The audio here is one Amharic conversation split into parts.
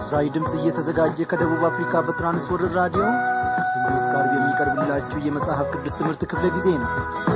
ለምስራዊ ድምፅ እየተዘጋጀ ከደቡብ አፍሪካ በትራንስወርልድ ራዲዮ ከሰኞ እስከ ዓርብ የሚቀርብላችሁ የመጽሐፍ ቅዱስ ትምህርት ክፍለ ጊዜ ነው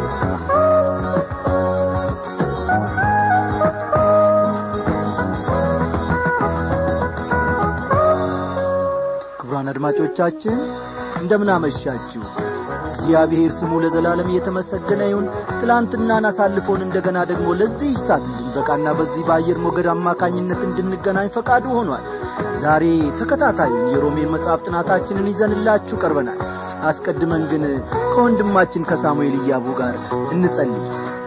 ክቡራን አድማጮቻችን እንደምን አመሻችሁ እግዚአብሔር ስሙ ለዘላለም የተመሰገነ ይሁን ትላንትናን አሳልፎን እንደገና ደግሞ ለዚህ ሰዓት እንድንበቃና በዚህ በአየር ሞገድ አማካኝነት እንድንገናኝ ፈቃዱ ሆኗል ዛሬ ተከታታዩን የሮሜን መጽሐፍ ጥናታችንን ይዘንላችሁ ቀርበናል አስቀድመን ግን ከወንድማችን ከሳሙኤል እያቡ ጋር እንጸልይ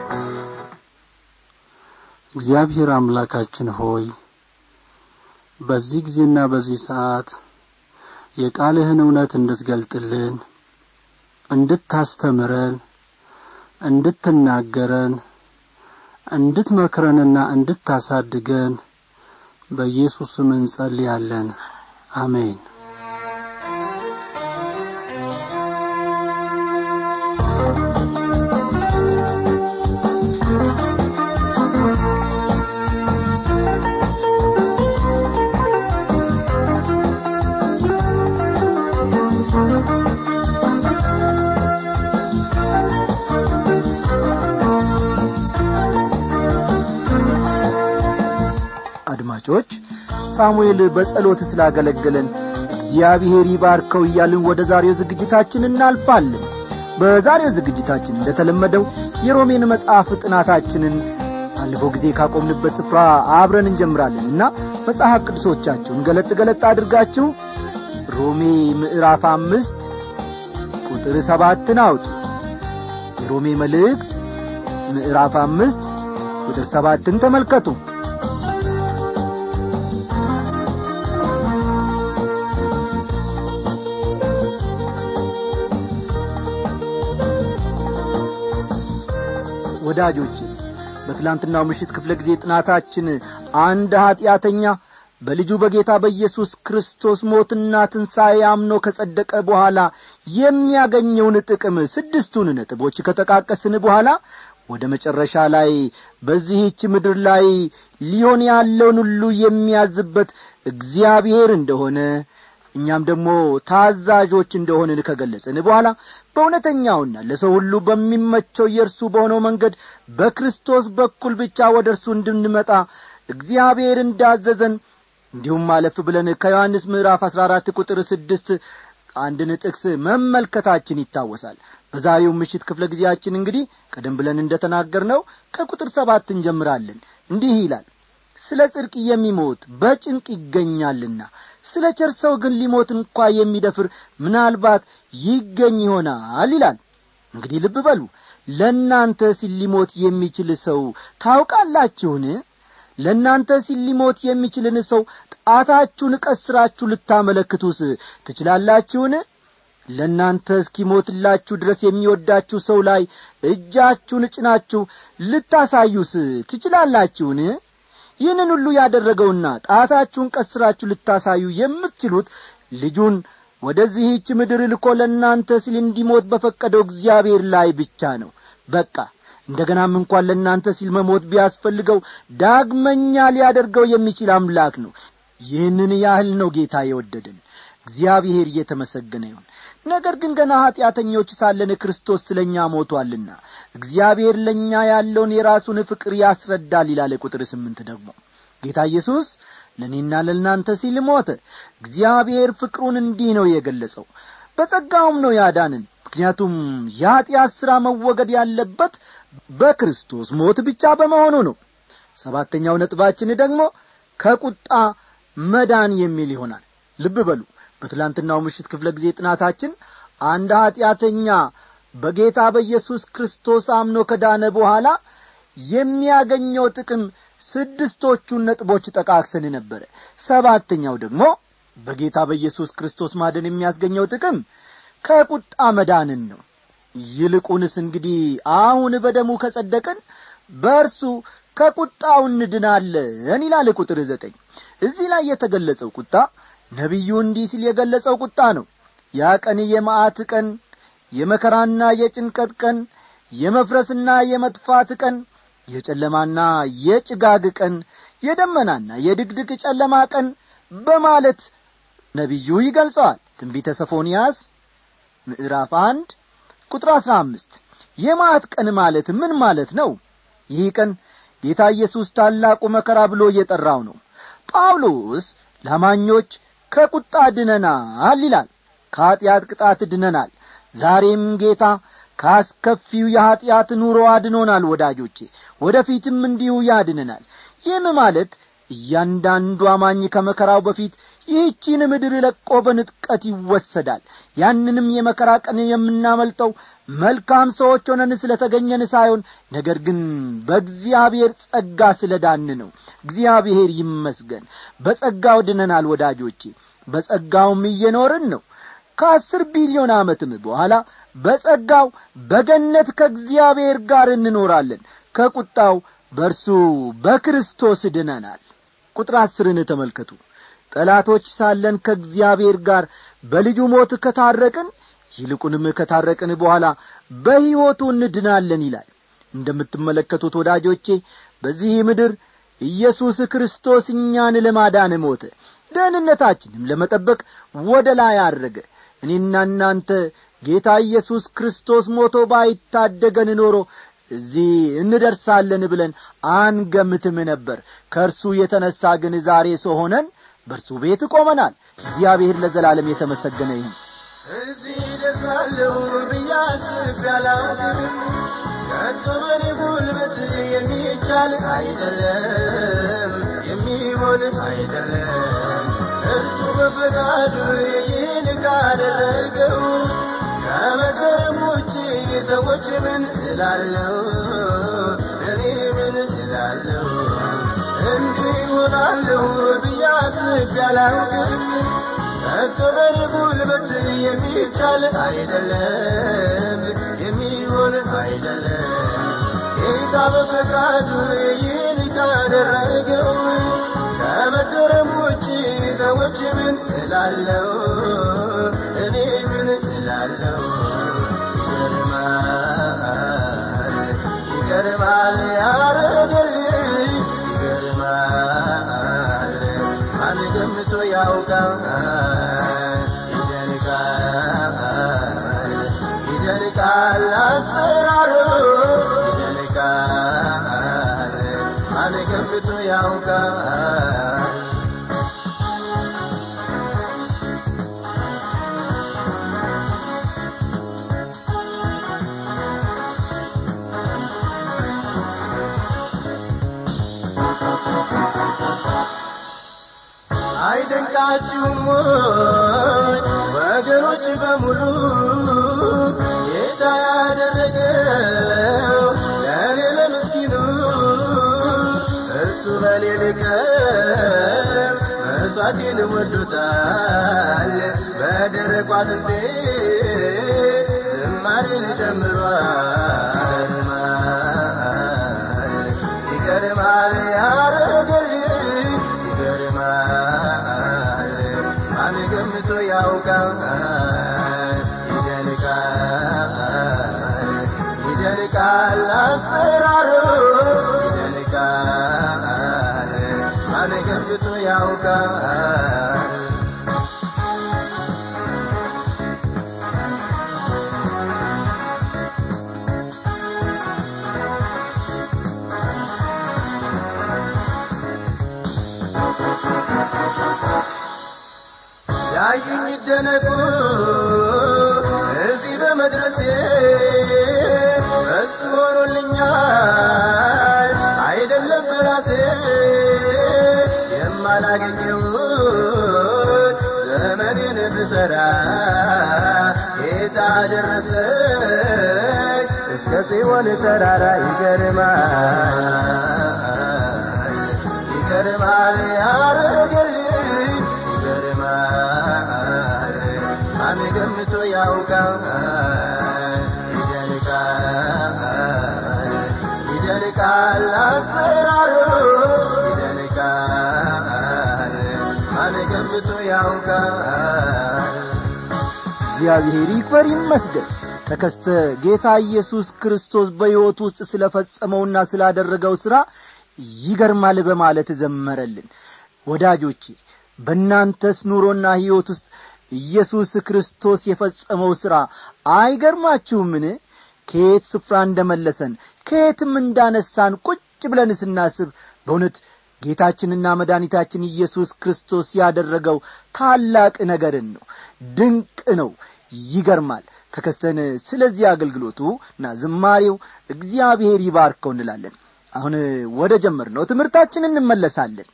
እግዚአብሔር አምላካችን ሆይ በዚህ ጊዜና በዚህ ሰዓት የቃልህን እውነት እንድትገልጥልን እንድታስተምረን እንድትናገረን እንድትመክረንና እንድታሳድገን በኢየሱስ ስም እንጸልያለን አሜን አድማጮች ሳሙኤል በጸሎት ስላገለገለን እግዚአብሔር ይባርከው እያልን ወደ ዛሬው ዝግጅታችን እናልፋለን በዛሬው ዝግጅታችን እንደተለመደው የሮሜን መጽሐፍ ጥናታችንን ባለፈው ጊዜ ካቆምንበት ስፍራ አብረን እንጀምራለን እና መጽሐፍ ቅዱሶቻችሁን ገለጥ ገለጥ አድርጋችሁ ሮሜ ምዕራፍ አምስት ቁጥር ሰባትን አውጡ የሮሜ መልእክት ምዕራፍ አምስት ቁጥር ሰባትን ተመልከቱ ወዳጆች በትላንትናው ምሽት ክፍለ ጊዜ ጥናታችን አንድ ኀጢአተኛ በልጁ በጌታ በኢየሱስ ክርስቶስ ሞትና ትንሣኤ አምኖ ከጸደቀ በኋላ የሚያገኘውን ጥቅም ስድስቱን ነጥቦች ከጠቃቀስን በኋላ ወደ መጨረሻ ላይ በዚህች ምድር ላይ ሊሆን ያለውን ሁሉ የሚያዝበት እግዚአብሔር እንደሆነ እኛም ደግሞ ታዛዦች እንደሆንን ከገለጽን በኋላ በእውነተኛውና ለሰው ሁሉ በሚመቸው የእርሱ በሆነው መንገድ በክርስቶስ በኩል ብቻ ወደ እርሱ እንድንመጣ እግዚአብሔር እንዳዘዘን እንዲሁም አለፍ ብለን ከዮሐንስ ምዕራፍ አሥራ አራት ቁጥር ስድስት አንድን ጥቅስ መመልከታችን ይታወሳል በዛሬው ምሽት ክፍለ ጊዜያችን እንግዲህ ቀደም ብለን እንደ ተናገርነው ከቁጥር ሰባት እንጀምራለን እንዲህ ይላል ስለ ጽድቅ የሚሞት በጭንቅ ይገኛልና ስለ ቸር ሰው ግን ሊሞት እንኳ የሚደፍር ምናልባት ይገኝ ይሆናል ይላል እንግዲህ ልብ በሉ ለእናንተ ሲል ሊሞት የሚችል ሰው ታውቃላችሁን ለእናንተ ሲል ሊሞት የሚችልን ሰው ጣታችሁን ቀስራችሁ ልታመለክቱስ ትችላላችሁን ለእናንተ እስኪሞትላችሁ ድረስ የሚወዳችሁ ሰው ላይ እጃችሁን ጭናችሁ ልታሳዩስ ትችላላችሁን ይህንን ሁሉ ያደረገውና ጣታችሁን ቀስራችሁ ልታሳዩ የምትችሉት ልጁን ወደዚህች ምድር ልኮ ለእናንተ ሲል እንዲሞት በፈቀደው እግዚአብሔር ላይ ብቻ ነው በቃ እንደገናም እንኳን ለእናንተ ሲል መሞት ቢያስፈልገው ዳግመኛ ሊያደርገው የሚችል አምላክ ነው ይህንን ያህል ነው ጌታ የወደድን እግዚአብሔር እየተመሰገነ ይሁን ነገር ግን ገና ኀጢአተኞች ሳለን ክርስቶስ ስለ እኛ ሞቶአልና እግዚአብሔር ለእኛ ያለውን የራሱን ፍቅር ያስረዳል ይላለ ቁጥር ስምንት ደግሞ ጌታ ኢየሱስ ለእኔና ለእናንተ ሲል ሞተ እግዚአብሔር ፍቅሩን እንዲህ ነው የገለጸው በጸጋውም ነው ያዳንን ምክንያቱም የኀጢአት ሥራ መወገድ ያለበት በክርስቶስ ሞት ብቻ በመሆኑ ነው ሰባተኛው ነጥባችን ደግሞ ከቁጣ መዳን የሚል ይሆናል ልብ በሉ በትላንትናው ምሽት ክፍለ ጊዜ ጥናታችን አንድ ኀጢአተኛ በጌታ በኢየሱስ ክርስቶስ አምኖ ከዳነ በኋላ የሚያገኘው ጥቅም ስድስቶቹን ነጥቦች ጠቃክሰን ነበረ ሰባተኛው ደግሞ በጌታ በኢየሱስ ክርስቶስ ማደን የሚያስገኘው ጥቅም ከቁጣ መዳንን ነው ይልቁንስ እንግዲህ አሁን በደሙ ከጸደቅን በእርሱ ከቁጣው እንድናለን ይላል ቁጥር ዘጠኝ እዚህ ላይ የተገለጸው ቁጣ ነቢዩ እንዲህ ሲል የገለጸው ቁጣ ነው ያ ቀን የመዓት ቀን የመከራና የጭንቀት ቀን የመፍረስና የመጥፋት ቀን የጨለማና የጭጋግ ቀን የደመናና የድግድግ ጨለማ ቀን በማለት ነቢዩ ይገልጸዋል ትንቢተ ሰፎንያስ ምዕራፍ አንድ ቁጥር አሥራ አምስት የማት ቀን ማለት ምን ማለት ነው ይህ ቀን ጌታ ኢየሱስ ታላቁ መከራ ብሎ እየጠራው ነው ጳውሎስ ላማኞች ከቁጣ ድነናል ይላል ከኀጢአት ቅጣት ድነናል ዛሬም ጌታ ካስከፊው የኀጢአት ኑሮ አድኖናል ወዳጆቼ ወደ ፊትም እንዲሁ ያድነናል ይህም ማለት እያንዳንዱ አማኝ ከመከራው በፊት ይህቺን ምድር ለቆ በንጥቀት ይወሰዳል ያንንም የመከራ ቀን የምናመልጠው መልካም ሰዎች ሆነን ስለ ተገኘን ሳይሆን ነገር ግን በእግዚአብሔር ጸጋ ስለ ዳን ነው እግዚአብሔር ይመስገን በጸጋው ድነናል ወዳጆቼ በጸጋውም እየኖርን ነው ከአስር ቢሊዮን ዓመትም በኋላ በጸጋው በገነት ከእግዚአብሔር ጋር እንኖራለን ከቁጣው በእርሱ በክርስቶስ ድነናል ቁጥር አስርን ተመልከቱ ጠላቶች ሳለን ከእግዚአብሔር ጋር በልጁ ሞት ከታረቅን ይልቁንም ከታረቅን በኋላ በሕይወቱ እንድናለን ይላል እንደምትመለከቱት ወዳጆቼ በዚህ ምድር ኢየሱስ ክርስቶስ እኛን ለማዳን ሞተ ደህንነታችንም ለመጠበቅ ወደ ላይ አድረገ እኔና እናንተ ጌታ ኢየሱስ ክርስቶስ ሞቶ ባይታደገን ኖሮ እዚህ እንደርሳለን ብለን አንገምትም ነበር ከእርሱ የተነሣ ግን ዛሬ ሰው ሆነን በእርሱ ቤት ቆመናል እግዚአብሔር ለዘላለም የተመሰገነ ይሁን እዚህ ደርሳለሁ ብያስብ ያላውቅም ከቶ በኔ ጉልበት የሚቻል አይደለም የሚሆን አይደለም እርሱ በፈቃዱ ይህን ካደረገው ከመገረም ውጭ ሰዎች ምን እላለሁ እኔ ምን እላለሁ እንዲህ ይሆናለሁ ብያስብ ያላውቅም ከቶ በኔ ጉልበት የሚቻል አይደለም የሚሆን አይደለም ጌታ በፈቃዱ ይህን ካደረገው ከመገረም ውጭ ሰዎች ምን እላለሁ እኔ ምን እላለሁ ይገርማል ይገርማል ያረገልኝ ይገርማል ማን ገምቶ ያውቃል ይደንቃል ይደንቃል አሰራሩ ይደንቃል ማን ገምቶ ያውቃል አይደንቃችሁም ወይ ወገኖች በሙሉ ጌታ ያደረገው ለእኔ ለምስኪኑ እርሱ በኔ ልቀም መሥዋዕቴን ወዶታል በደረቋ አጥንቴ ዝማሬን ጨምሯል ይገርማል ያረገልኝ ይገርማል ማን ገምቶ ያውቃል ይደንቃል ይደንቃል አሰራሩ ይደንቃል ማን ገምቶ ያውቃል ያዩኝ ይደነቁ እዚህ በመድረሴ እሱ ሆኖልኛል አይደለም በራሴ የማላገኘውን ዘመኔን ብሰራ ጌታ ደረሰኝ እስከ ጽዮን ተራራ ይገርማል ይገርማል ያረገልኝ ይገርማል ማን ገምቶ ያውቃል ይደንቃል ይደንቃል አሰራሩ ይደንቃል ማን ገምቶ ያውቃል እግዚአብሔር ይክበር ይመስገን ተከስተ ጌታ ኢየሱስ ክርስቶስ በሕይወት ውስጥ ስለ ፈጸመውና ስላደረገው ሥራ ይገርማል በማለት ዘመረልን ወዳጆቼ በእናንተስ ኑሮና ሕይወት ውስጥ ኢየሱስ ክርስቶስ የፈጸመው ሥራ አይገርማችሁምን ከየት ስፍራ እንደ መለሰን ከየትም እንዳነሳን ቁጭ ብለን ስናስብ በእውነት ጌታችንና መድኃኒታችን ኢየሱስ ክርስቶስ ያደረገው ታላቅ ነገርን ነው ድንቅ ነው ይገርማል ተከስተን ስለዚህ አገልግሎቱ እና ዝማሬው እግዚአብሔር ይባርከው እንላለን አሁን ወደ ጀመር ነው ትምህርታችን እንመለሳለን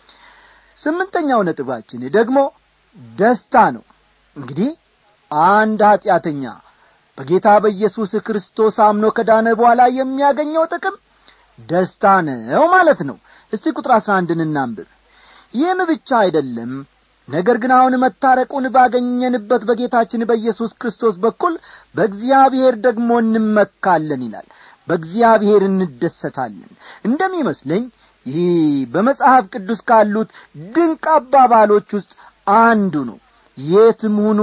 ስምንተኛው ነጥባችን ደግሞ ደስታ ነው እንግዲህ አንድ ኀጢአተኛ በጌታ በኢየሱስ ክርስቶስ አምኖ ከዳነ በኋላ የሚያገኘው ጥቅም ደስታ ነው ማለት ነው እስቲ ቁጥር አሥራ አንድን እናንብብ ይህም ብቻ አይደለም ነገር ግን አሁን መታረቁን ባገኘንበት በጌታችን በኢየሱስ ክርስቶስ በኩል በእግዚአብሔር ደግሞ እንመካለን ይላል በእግዚአብሔር እንደሰታለን እንደሚመስለኝ ይህ በመጽሐፍ ቅዱስ ካሉት ድንቅ አባባሎች ውስጥ አንዱ ነው የትም ሁኑ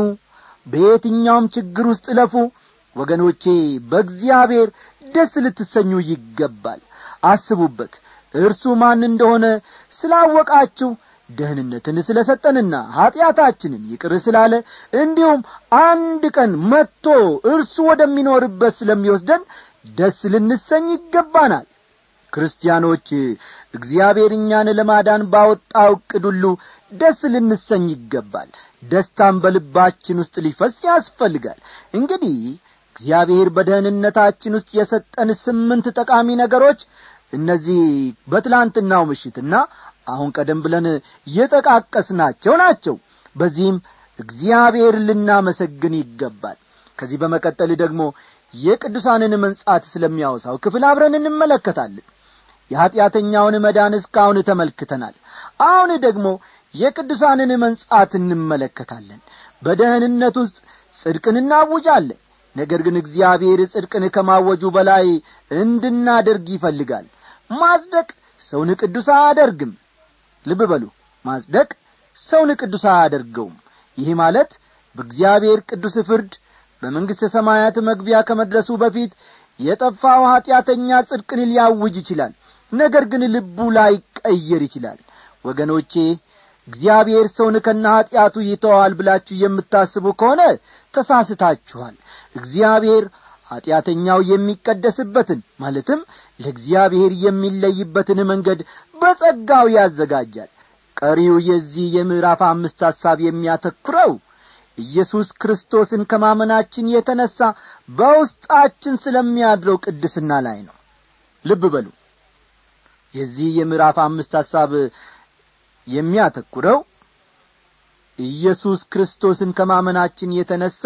በየትኛውም ችግር ውስጥ እለፉ ወገኖቼ በእግዚአብሔር ደስ ልትሰኙ ይገባል አስቡበት እርሱ ማን እንደሆነ ስላወቃችሁ ደህንነትን ስለ ሰጠንና ኀጢአታችንን ይቅር ስላለ እንዲሁም አንድ ቀን መጥቶ እርሱ ወደሚኖርበት ስለሚወስደን ደስ ልንሰኝ ይገባናል ክርስቲያኖች እግዚአብሔር እኛን ለማዳን ባወጣው ዕቅድ ሁሉ ደስ ልንሰኝ ይገባል ደስታም በልባችን ውስጥ ሊፈስ ያስፈልጋል እንግዲህ እግዚአብሔር በደህንነታችን ውስጥ የሰጠን ስምንት ጠቃሚ ነገሮች እነዚህ በትላንትናው ምሽትና አሁን ቀደም ብለን የጠቃቀስናቸው ናቸው በዚህም እግዚአብሔር ልናመሰግን ይገባል ከዚህ በመቀጠል ደግሞ የቅዱሳንን መንጻት ስለሚያወሳው ክፍል አብረን እንመለከታለን የኀጢአተኛውን መዳን እስካሁን ተመልክተናል አሁን ደግሞ የቅዱሳንን መንጻት እንመለከታለን በደህንነት ውስጥ ጽድቅን እናውጃለን ነገር ግን እግዚአብሔር ጽድቅን ከማወጁ በላይ እንድናደርግ ይፈልጋል ማጽደቅ ሰውን ቅዱስ አያደርግም ልብ በሉ ማጽደቅ ሰውን ቅዱስ አያደርገውም ይህ ማለት በእግዚአብሔር ቅዱስ ፍርድ በመንግሥተ ሰማያት መግቢያ ከመድረሱ በፊት የጠፋው ኀጢአተኛ ጽድቅን ሊያውጅ ይችላል ነገር ግን ልቡ ላይ ቀየር ይችላል ወገኖቼ እግዚአብሔር ሰውን ከነ ኀጢአቱ ይተዋል ብላችሁ የምታስቡ ከሆነ ተሳስታችኋል እግዚአብሔር ኀጢአተኛው የሚቀደስበትን ማለትም ለእግዚአብሔር የሚለይበትን መንገድ በጸጋው ያዘጋጃል ቀሪው የዚህ የምዕራፍ አምስት ሐሳብ የሚያተኩረው ኢየሱስ ክርስቶስን ከማመናችን የተነሣ በውስጣችን ስለሚያድረው ቅድስና ላይ ነው ልብ በሉ የዚህ የምዕራፍ አምስት ሐሳብ የሚያተኩረው ኢየሱስ ክርስቶስን ከማመናችን የተነሣ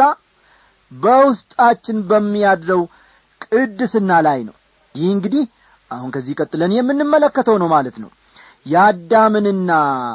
በውስጣችን በሚያድረው ቅድስና ላይ ነው ይህ እንግዲህ አሁን ከዚህ ቀጥለን የምንመለከተው ነው ማለት ነው የአዳምንና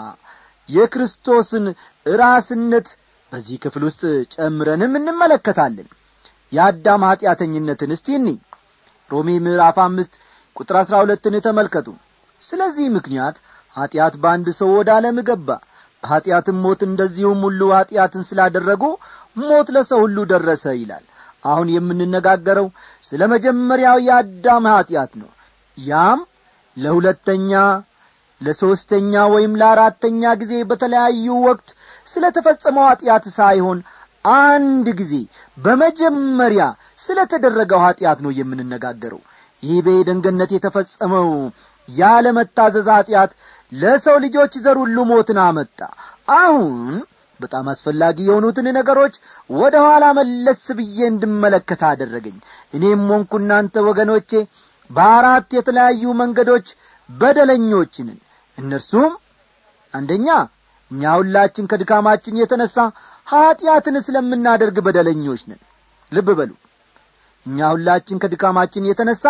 የክርስቶስን ራስነት በዚህ ክፍል ውስጥ ጨምረንም እንመለከታለን የአዳም ኀጢአተኝነትን እስቲ እኒ ሮሜ ምዕራፍ አምስት ቁጥር አሥራ ሁለትን ተመልከቱ ስለዚህ ምክንያት ኀጢአት በአንድ ሰው ወደ ዓለም ገባ በኀጢአትም ሞት እንደዚሁም ሁሉ ኀጢአትን ስላደረጉ ሞት ለሰው ሁሉ ደረሰ ይላል አሁን የምንነጋገረው ስለ መጀመሪያው የአዳም ኀጢአት ነው ያም ለሁለተኛ ለሦስተኛ ወይም ለአራተኛ ጊዜ በተለያዩ ወቅት ስለ ተፈጸመው ኀጢአት ሳይሆን አንድ ጊዜ በመጀመሪያ ስለ ተደረገው ኀጢአት ነው የምንነጋገረው ይህ በኤደን ገነት የተፈጸመው ያለመታዘዝ ኀጢአት ለሰው ልጆች ዘር ሁሉ ሞትን አመጣ አሁን በጣም አስፈላጊ የሆኑትን ነገሮች ወደ ኋላ መለስ ብዬ እንድመለከት አደረገኝ እኔም ሆንኩ እናንተ ወገኖቼ በአራት የተለያዩ መንገዶች በደለኞችንን እነርሱም አንደኛ እኛ ሁላችን ከድካማችን የተነሣ ኀጢአትን ስለምናደርግ በደለኞች ነን ልብ በሉ እኛ ሁላችን ከድካማችን የተነሣ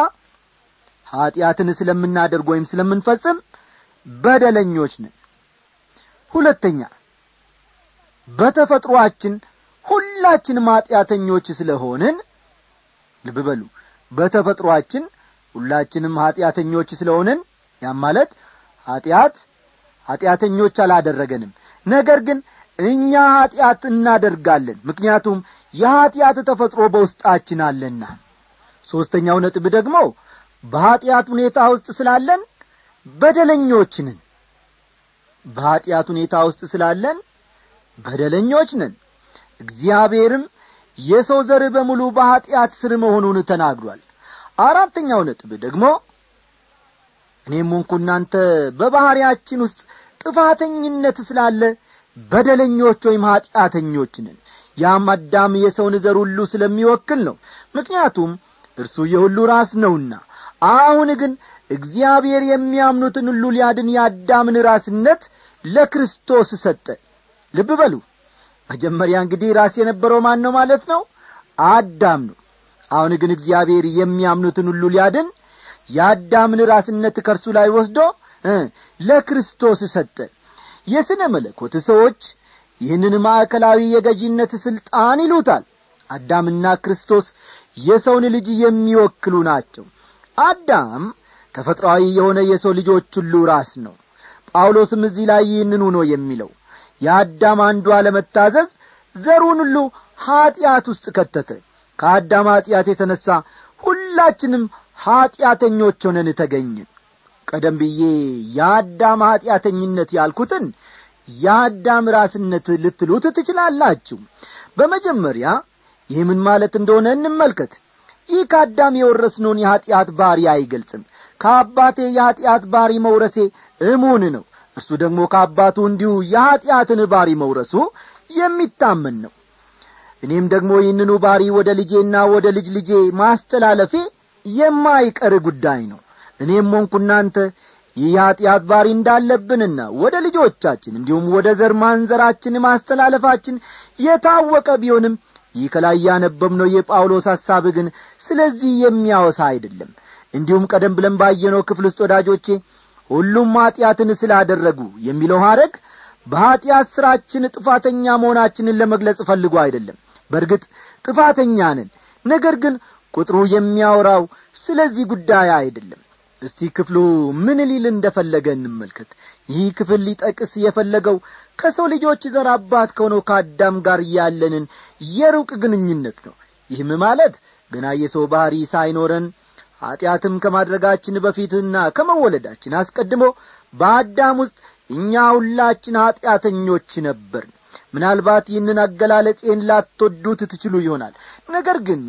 ኀጢአትን ስለምናደርግ ወይም ስለምንፈጽም በደለኞች ነን ሁለተኛ በተፈጥሮአችን ሁላችንም ኀጢአተኞች ስለሆንን ልብ በሉ በተፈጥሮአችን ሁላችንም ኀጢአተኞች ስለሆንን ያም ማለት ኀጢአት ኀጢአተኞች አላደረገንም ነገር ግን እኛ ኀጢአት እናደርጋለን ምክንያቱም የኀጢአት ተፈጥሮ በውስጣችን አለና ሦስተኛው ነጥብ ደግሞ በኀጢአት ሁኔታ ውስጥ ስላለን በደለኞችንን በኀጢአት ሁኔታ ውስጥ ስላለን በደለኞች ነን እግዚአብሔርም የሰው ዘር በሙሉ በኀጢአት ስር መሆኑን ተናግሯል አራተኛው ነጥብ ደግሞ እኔም ሆንኩ እናንተ በባሕርያችን ውስጥ ጥፋተኝነት ስላለ በደለኞች ወይም ኀጢአተኞች ነን ያም አዳም የሰውን ዘር ሁሉ ስለሚወክል ነው ምክንያቱም እርሱ የሁሉ ራስ ነውና አሁን ግን እግዚአብሔር የሚያምኑትን ሁሉ ሊያድን የአዳምን ራስነት ለክርስቶስ ሰጠ ልብ በሉ መጀመሪያ እንግዲህ ራስ የነበረው ማን ነው ማለት ነው አዳም ነው አሁን ግን እግዚአብሔር የሚያምኑትን ሁሉ ሊያድን የአዳምን ራስነት ከእርሱ ላይ ወስዶ ለክርስቶስ ሰጠ የሥነ መለኮት ሰዎች ይህንን ማዕከላዊ የገዢነት ሥልጣን ይሉታል አዳምና ክርስቶስ የሰውን ልጅ የሚወክሉ ናቸው አዳም ተፈጥሯዊ የሆነ የሰው ልጆች ሁሉ ራስ ነው ጳውሎስም እዚህ ላይ ይህንን ሆኖ የሚለው የአዳም አንዱ አለመታዘዝ ዘሩን ሁሉ ኀጢአት ውስጥ ከተተ ከአዳም ኀጢአት የተነሣ ሁላችንም ኀጢአተኞች ሆነን ተገኝን ቀደም ብዬ የአዳም ኀጢአተኝነት ያልኩትን የአዳም ራስነት ልትሉት ትችላላችሁ በመጀመሪያ ይህ ምን ማለት እንደሆነ እንመልከት ይህ ከአዳም የወረስነውን የኀጢአት ባሪ አይገልጽም ከአባቴ የኀጢአት ባሪ መውረሴ እሙን ነው እርሱ ደግሞ ከአባቱ እንዲሁ የኀጢአትን ባሪ መውረሱ የሚታመን ነው እኔም ደግሞ ይህንኑ ባሪ ወደ ልጄና ወደ ልጅ ልጄ ማስተላለፌ የማይቀር ጉዳይ ነው እኔም ሆንኩ እናንተ ይህ የኀጢአት ባሪ እንዳለብንና ወደ ልጆቻችን እንዲሁም ወደ ዘር ማንዘራችን ማስተላለፋችን የታወቀ ቢሆንም ይህ ከላይ ያነበብነው የጳውሎስ ሐሳብ ግን ስለዚህ የሚያወሳ አይደለም እንዲሁም ቀደም ብለን ባየነው ክፍል ውስጥ ወዳጆቼ ሁሉም ኀጢአትን ስላደረጉ የሚለው ሐረግ በኀጢአት ሥራችን ጥፋተኛ መሆናችንን ለመግለጽ ፈልጎ አይደለም በእርግጥ ጥፋተኛ ነን ነገር ግን ቁጥሩ የሚያወራው ስለዚህ ጉዳይ አይደለም እስቲ ክፍሉ ምን ሊል እንደፈለገ እንመልከት ይህ ክፍል ሊጠቅስ የፈለገው ከሰው ልጆች ዘር አባት ከሆነው ከአዳም ጋር ያለንን የሩቅ ግንኙነት ነው ይህም ማለት ገና የሰው ባሕሪ ሳይኖረን ኀጢአትም ከማድረጋችን በፊትና ከመወለዳችን አስቀድሞ በአዳም ውስጥ እኛ ሁላችን ኀጢአተኞች ነበርን ምናልባት ይህንን አገላለጼን ላትወዱት ትችሉ ይሆናል ነገር ግን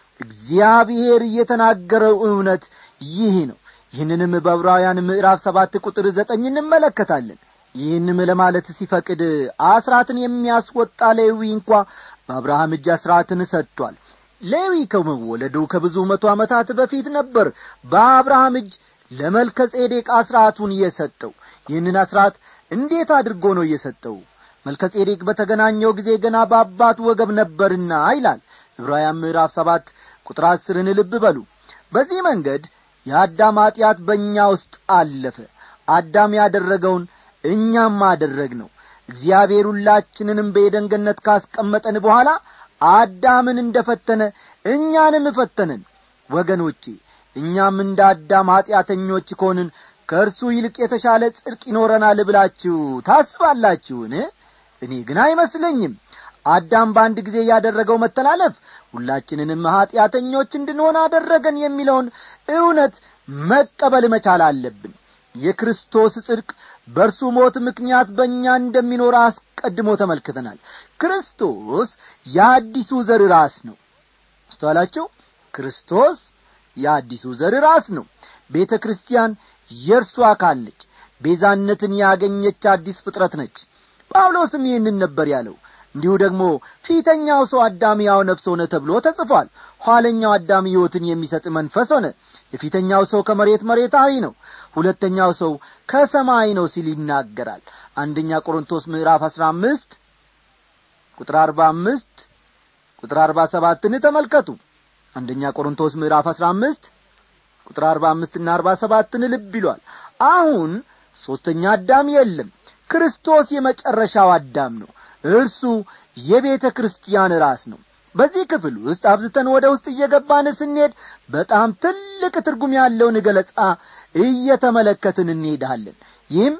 እግዚአብሔር የተናገረው እውነት ይህ ነው ይህንንም በዕብራውያን ምዕራፍ ሰባት ቁጥር ዘጠኝ እንመለከታለን ይህንም ለማለት ሲፈቅድ አስራትን የሚያስወጣ ሌዊ እንኳ በአብርሃም እጅ አስራትን ሰጥቷል ሌዊ ከመወለዱ ከብዙ መቶ ዓመታት በፊት ነበር በአብርሃም እጅ ለመልከ ጼዴቅ አስራቱን የሰጠው ይህንን አስራት እንዴት አድርጎ ነው የሰጠው መልከ ጼዴቅ በተገናኘው ጊዜ ገና በአባቱ ወገብ ነበርና ይላል ዕብራውያን ምዕራፍ ሰባት ቁጥር አስርን ልብ በሉ በዚህ መንገድ የአዳም ኀጢአት በእኛ ውስጥ አለፈ አዳም ያደረገውን እኛም አደረግ ነው እግዚአብሔር ሁላችንንም በየደንገነት ካስቀመጠን በኋላ አዳምን እንደ ፈተነ እኛንም ፈተነን ወገኖቼ እኛም እንደ አዳም ኀጢአተኞች ከሆንን ከእርሱ ይልቅ የተሻለ ጽድቅ ይኖረናል ብላችሁ ታስባላችሁን እኔ ግን አይመስለኝም አዳም በአንድ ጊዜ ያደረገው መተላለፍ ሁላችንንም ኀጢአተኞች እንድንሆን አደረገን የሚለውን እውነት መቀበል መቻል አለብን የክርስቶስ ጽድቅ በእርሱ ሞት ምክንያት በእኛ እንደሚኖር አስቀድሞ ተመልክተናል ክርስቶስ የአዲሱ ዘር ራስ ነው አስተዋላችሁ ክርስቶስ የአዲሱ ዘር ራስ ነው ቤተ ክርስቲያን የእርሱ አካል ነች ቤዛነትን ያገኘች አዲስ ፍጥረት ነች ጳውሎስም ይህንን ነበር ያለው እንዲሁ ደግሞ ፊተኛው ሰው አዳም ያው ነፍስ ሆነ ተብሎ ተጽፏል ኋለኛው አዳም ሕይወትን የሚሰጥ መንፈስ ሆነ የፊተኛው ሰው ከመሬት መሬታዊ ነው ሁለተኛው ሰው ከሰማይ ነው ሲል ይናገራል አንደኛ ቆሮንቶስ ምዕራፍ አስራ አምስት ቁጥር አርባ አምስት ቁጥር አርባ ሰባትን ተመልከቱ አንደኛ ቆሮንቶስ ምዕራፍ አስራ አምስት ቁጥር አርባ አምስትና አርባ ሰባትን ልብ ይሏል አሁን ሦስተኛ አዳም የለም ክርስቶስ የመጨረሻው አዳም ነው እርሱ የቤተ ክርስቲያን ራስ ነው በዚህ ክፍል ውስጥ አብዝተን ወደ ውስጥ እየገባን ስንሄድ በጣም ትልቅ ትርጉም ያለውን ገለጻ እየተመለከትን እንሄዳለን ይህም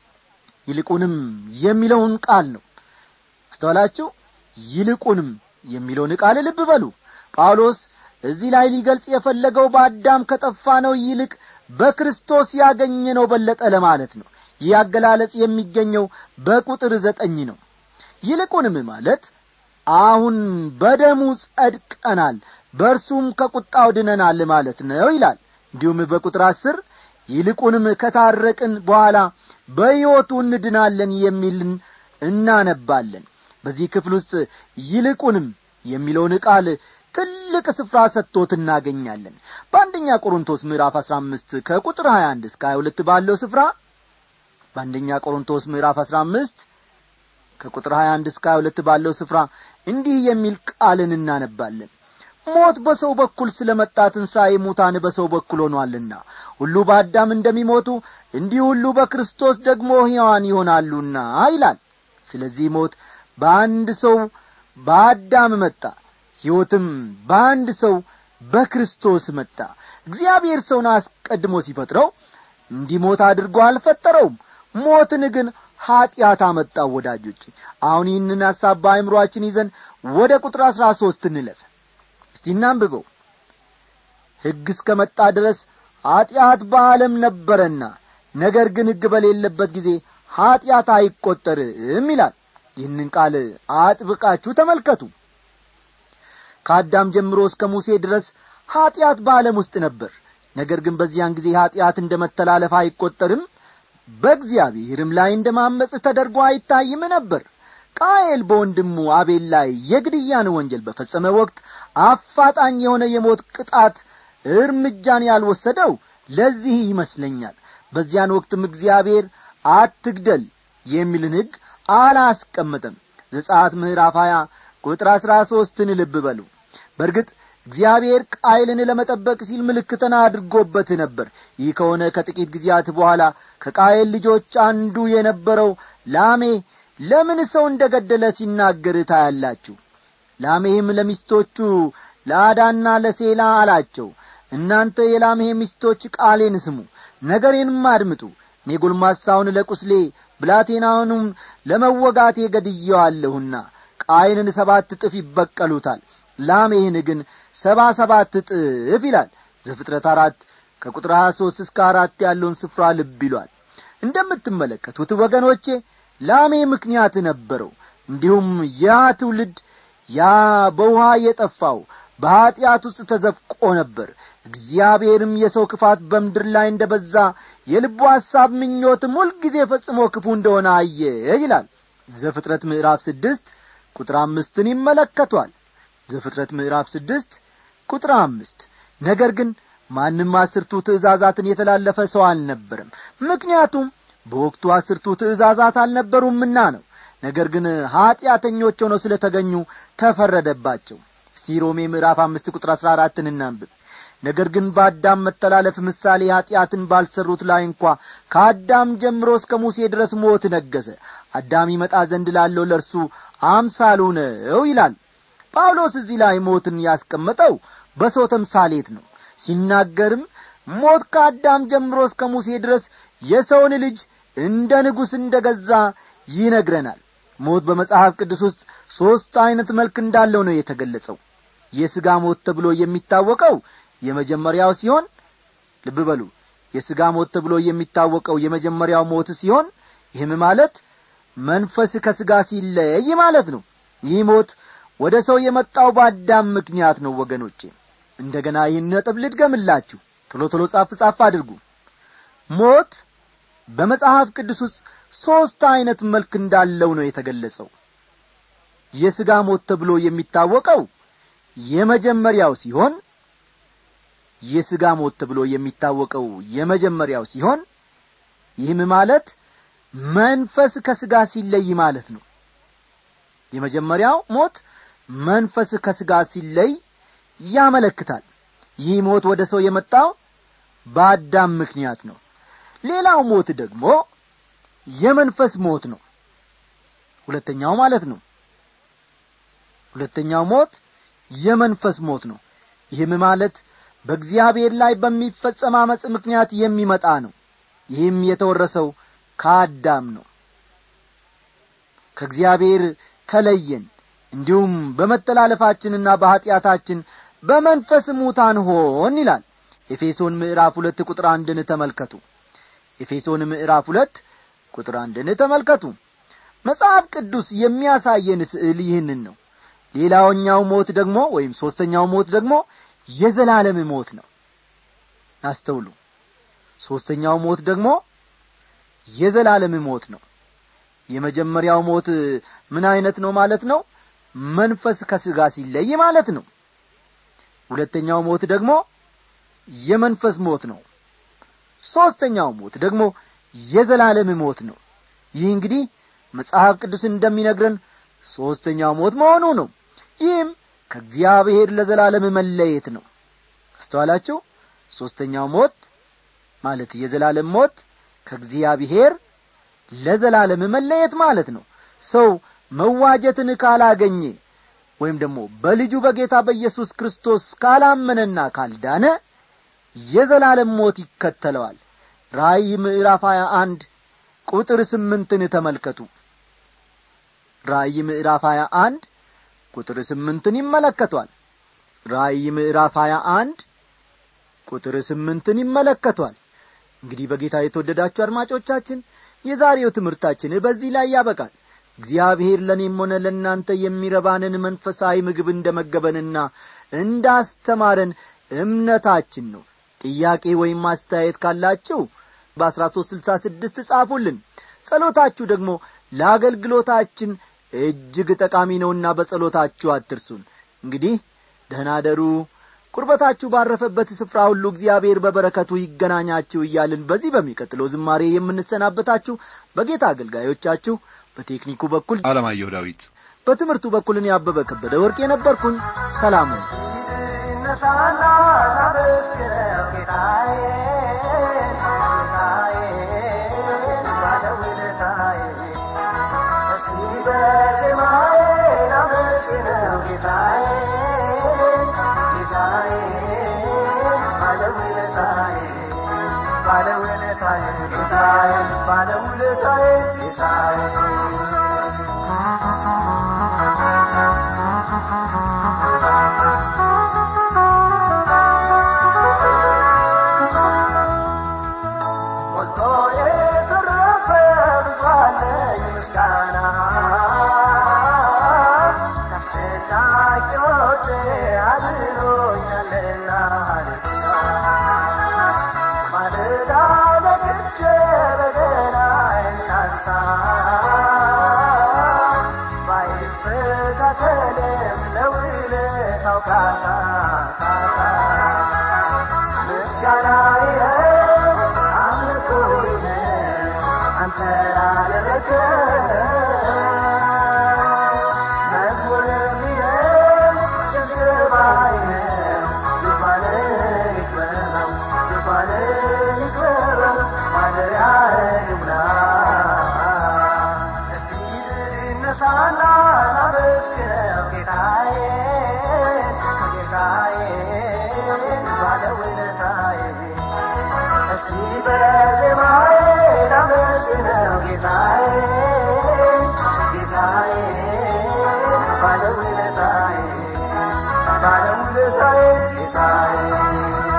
ይልቁንም የሚለውን ቃል ነው አስተዋላችሁ ይልቁንም የሚለውን ቃል ልብ በሉ ጳውሎስ እዚህ ላይ ሊገልጽ የፈለገው በአዳም ከጠፋ ነው ይልቅ በክርስቶስ ያገኘ ነው በለጠ ለማለት ነው ይህ አገላለጽ የሚገኘው በቁጥር ዘጠኝ ነው ይልቁንም ማለት አሁን በደሙ ጸድቀናል በእርሱም ከቁጣው ድነናል ማለት ነው ይላል እንዲሁም በቁጥር አስር ይልቁንም ከታረቅን በኋላ በሕይወቱ እንድናለን የሚልን እናነባለን በዚህ ክፍል ውስጥ ይልቁንም የሚለውን ቃል ትልቅ ስፍራ ሰጥቶት እናገኛለን በአንደኛ ቆሮንቶስ ምዕራፍ አሥራ አምስት ከቁጥር ሀያ አንድ እስከ ሀያ ሁለት ባለው ስፍራ በአንደኛ ቆሮንቶስ ምዕራፍ አሥራ አምስት ከቁጥር ሀያ አንድ እስከ ሀያ ሁለት ባለው ስፍራ እንዲህ የሚል ቃልን እናነባለን ሞት በሰው በኩል ስለ መጣ ትንሣኤ ሙታን በሰው በኩል ሆኗልና ሁሉ በአዳም እንደሚሞቱ እንዲህ ሁሉ በክርስቶስ ደግሞ ሕያዋን ይሆናሉና ይላል ስለዚህ ሞት በአንድ ሰው በአዳም መጣ ሕይወትም በአንድ ሰው በክርስቶስ መጣ እግዚአብሔር ሰውን አስቀድሞ ሲፈጥረው እንዲሞት አድርጎ አልፈጠረውም ሞትን ግን ኀጢአት አመጣው ወዳጆች አሁን ይህንን ሐሳብ በአእምሮአችን ይዘን ወደ ቁጥር አሥራ ሦስት እንለፍ እስቲ እናንብበው ሕግ እስከ መጣ ድረስ ኀጢአት በዓለም ነበረና ነገር ግን ሕግ በሌለበት ጊዜ ኀጢአት አይቈጠርም ይላል ይህንን ቃል አጥብቃችሁ ተመልከቱ ከአዳም ጀምሮ እስከ ሙሴ ድረስ ኀጢአት በዓለም ውስጥ ነበር ነገር ግን በዚያን ጊዜ ኀጢአት እንደ መተላለፍ አይቈጠርም በእግዚአብሔርም ላይ እንደ ማመፅ ተደርጎ አይታይም ነበር ቃየል በወንድሙ አቤል ላይ የግድያን ወንጀል በፈጸመ ወቅት አፋጣኝ የሆነ የሞት ቅጣት እርምጃን ያልወሰደው ለዚህ ይመስለኛል በዚያን ወቅትም እግዚአብሔር አትግደል የሚልን ሕግ አላስቀመጠም ዘጻት ምዕራፍ ሀያ ቁጥር አሥራ ሦስትን ልብ በሉ በርግጥ እግዚአብሔር ቃይልን ለመጠበቅ ሲል ምልክትን አድርጎበት ነበር ይህ ከሆነ ከጥቂት ጊዜያት በኋላ ከቃየል ልጆች አንዱ የነበረው ላሜ ለምን ሰው እንደ ገደለ ሲናገር ታያላችሁ ላሜህም ለሚስቶቹ ለአዳና ለሴላ አላቸው እናንተ የላሜህ ሚስቶች ቃሌን ስሙ ነገሬንም አድምጡ እኔ ጎልማሳውን ለቁስሌ ብላቴናውንም ለመወጋቴ ገድየዋለሁና ቃይንን ሰባት እጥፍ ይበቀሉታል ላሜህን ግን ሰባ ሰባት እጥፍ ይላል ዘፍጥረት አራት ከቁጥር ሀያ ሦስት እስከ አራት ያለውን ስፍራ ልብ ይሏል እንደምትመለከቱት ወገኖቼ ላሜ ምክንያት ነበረው እንዲሁም ያ ትውልድ ያ በውሃ የጠፋው በኀጢአት ውስጥ ተዘፍቆ ነበር እግዚአብሔርም የሰው ክፋት በምድር ላይ እንደ በዛ የልቡ ሐሳብ ምኞትም ሁልጊዜ ፈጽሞ ክፉ እንደሆነ አየ ይላል ዘፍጥረት ምዕራፍ ስድስት ቁጥር አምስትን ይመለከቷል ዘፍጥረት ምዕራፍ ስድስት ቁጥር አምስት ነገር ግን ማንም አስርቱ ትእዛዛትን የተላለፈ ሰው አልነበረም ምክንያቱም በወቅቱ አስርቱ ትእዛዛት አልነበሩምና ነው ነገር ግን ኀጢአተኞች ሆነው ስለ ተገኙ ተፈረደባቸው እስቲ ሮሜ ምዕራፍ አምስት ቁጥር አሥራ አራትን እናንብብ ነገር ግን በአዳም መተላለፍ ምሳሌ ኀጢአትን ባልሰሩት ላይ እንኳ ከአዳም ጀምሮ እስከ ሙሴ ድረስ ሞት ነገሰ አዳም ይመጣ ዘንድ ላለው ለእርሱ አምሳሉ ነው ይላል ጳውሎስ እዚህ ላይ ሞትን ያስቀመጠው በሰው ተምሳሌት ነው ሲናገርም ሞት ከአዳም ጀምሮ እስከ ሙሴ ድረስ የሰውን ልጅ እንደ ንጉሥ እንደ ገዛ ይነግረናል ሞት በመጽሐፍ ቅዱስ ውስጥ ሦስት ዐይነት መልክ እንዳለው ነው የተገለጸው የሥጋ ሞት ተብሎ የሚታወቀው የመጀመሪያው ሲሆን ልብ በሉ የሥጋ ሞት ተብሎ የሚታወቀው የመጀመሪያው ሞት ሲሆን ይህም ማለት መንፈስ ከሥጋ ሲለይ ማለት ነው ይህ ሞት ወደ ሰው የመጣው በአዳም ምክንያት ነው ወገኖቼ እንደ ገና ይህን ነጥብ ልድገምላችሁ ቶሎ ቶሎ ጻፍ ጻፍ አድርጉ ሞት በመጽሐፍ ቅዱስ ውስጥ ሦስት ዐይነት መልክ እንዳለው ነው የተገለጸው የሥጋ ሞት ተብሎ የሚታወቀው የመጀመሪያው ሲሆን የሥጋ ሞት ተብሎ የሚታወቀው የመጀመሪያው ሲሆን ይህም ማለት መንፈስ ከሥጋ ሲለይ ማለት ነው የመጀመሪያው ሞት መንፈስ ከሥጋ ሲለይ ያመለክታል ይህ ሞት ወደ ሰው የመጣው በአዳም ምክንያት ነው ሌላው ሞት ደግሞ የመንፈስ ሞት ነው ሁለተኛው ማለት ነው ሁለተኛው ሞት የመንፈስ ሞት ነው ይህም ማለት በእግዚአብሔር ላይ በሚፈጸም አመፅ ምክንያት የሚመጣ ነው ይህም የተወረሰው ከአዳም ነው ከእግዚአብሔር ተለየን እንዲሁም በመተላለፋችንና በኀጢአታችን በመንፈስ ሙታን ሆን ይላል ኤፌሶን ምዕራፍ ሁለት ቁጥር አንድን ተመልከቱ ኤፌሶን ምዕራፍ ሁለት ቁጥር አንድን ተመልከቱ መጽሐፍ ቅዱስ የሚያሳየን ስዕል ይህንን ነው ሌላውኛው ሞት ደግሞ ወይም ሦስተኛው ሞት ደግሞ የዘላለም ሞት ነው አስተውሉ ሦስተኛው ሞት ደግሞ የዘላለም ሞት ነው የመጀመሪያው ሞት ምን አይነት ነው ማለት ነው መንፈስ ከሥጋ ሲለይ ማለት ነው ሁለተኛው ሞት ደግሞ የመንፈስ ሞት ነው ሦስተኛው ሞት ደግሞ የዘላለም ሞት ነው ይህ እንግዲህ መጽሐፍ ቅዱስ እንደሚነግረን ሦስተኛው ሞት መሆኑ ነው ይህም ከእግዚአብሔር ለዘላለም መለየት ነው አስተዋላችሁ ሦስተኛው ሞት ማለት የዘላለም ሞት ከእግዚአብሔር ለዘላለም መለየት ማለት ነው ሰው መዋጀትን ካላገኘ ወይም ደግሞ በልጁ በጌታ በኢየሱስ ክርስቶስ ካላመነና ካልዳነ የዘላለም ሞት ይከተለዋል ራእይ ምዕራፍ ሀያ አንድ ቁጥር ስምንትን ተመልከቱ ራእይ ምዕራፍ ሀያ አንድ ቁጥር ስምንትን ይመለከቷል ራእይ ምዕራፍ ሀያ አንድ ቁጥር ስምንትን ይመለከቷል እንግዲህ በጌታ የተወደዳችሁ አድማጮቻችን የዛሬው ትምህርታችን በዚህ ላይ ያበቃል እግዚአብሔር ለእኔም ሆነ ለእናንተ የሚረባንን መንፈሳዊ ምግብ እንደ መገበንና እንዳስተማረን እምነታችን ነው ጥያቄ ወይም አስተያየት ካላችሁ በአሥራ ሦስት ስልሳ ስድስት ጻፉልን ጸሎታችሁ ደግሞ ለአገልግሎታችን እጅግ ጠቃሚ ነውና በጸሎታችሁ አትርሱን እንግዲህ ደህና ደሩ ቁርበታችሁ ባረፈበት ስፍራ ሁሉ እግዚአብሔር በበረከቱ ይገናኛችሁ እያልን በዚህ በሚቀጥለው ዝማሬ የምንሰናበታችሁ በጌታ አገልጋዮቻችሁ በቴክኒኩ በኩል አለማየሁ ዳዊት በትምህርቱ በኩል እኔ አበበ ከበደ ወርቅ የነበርኩኝ ሰላሙ ይነሳና ላመስግነው ጌታዬን ጌታዬን ባለውለታዬን እስቲ በዜማዬ ላመስግነው ጌታዬን ጌታዬን ባለውለታዬን ባለውለታዬን ጌታዬን ባለውለታዬን ጌታዬን ሞልቶ የተረፈ ብዙ አለኝ ምስጋና ከአስጨናቂዎቼ አድኖኛልና ማለዳ ነቅቼ በገናዬን ላንሳ ባይስተካከልም ለውለታው ካሳ ካሳ ምስጋና ይኸው አምልኮ ይኸው አንተ ላደረገ መዝሙርም ይኸው ሽብሸባ ይኸው ዙፋንህ ይክበረው ዙፋንህ ይክበረው ማደሪያህ ይሙላ እስቲ ልነሳና ላመስግነው ጌታዬን ጌታዬን ባለውለታዬን እስቲ በዜማዬ ላመስግነው ጌታዬን ጌታዬን ባለውለታዬን ባለውለታዬን ጌታዬን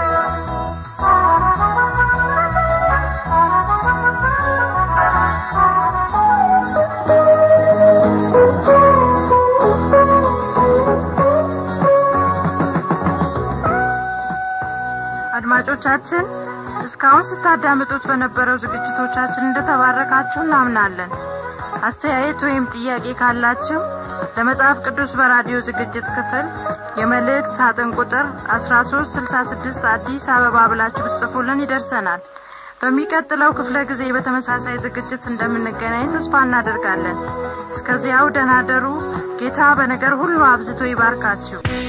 አድማጮቻችን እስካሁን ስታዳምጡት በነበረው ዝግጅቶቻችን እንደተባረካችሁ እናምናለን አስተያየት ወይም ጥያቄ ካላችሁ ለመጽሐፍ ቅዱስ በራዲዮ ዝግጅት ክፍል የመልእክት ሳጥን ቁጥር 1366 አዲስ አበባ ብላችሁ ብትጽፉልን ይደርሰናል በሚቀጥለው ክፍለ ጊዜ በተመሳሳይ ዝግጅት እንደምንገናኝ ተስፋ እናደርጋለን እስከዚያው ደናደሩ ጌታ በነገር ሁሉ አብዝቶ ይባርካችሁ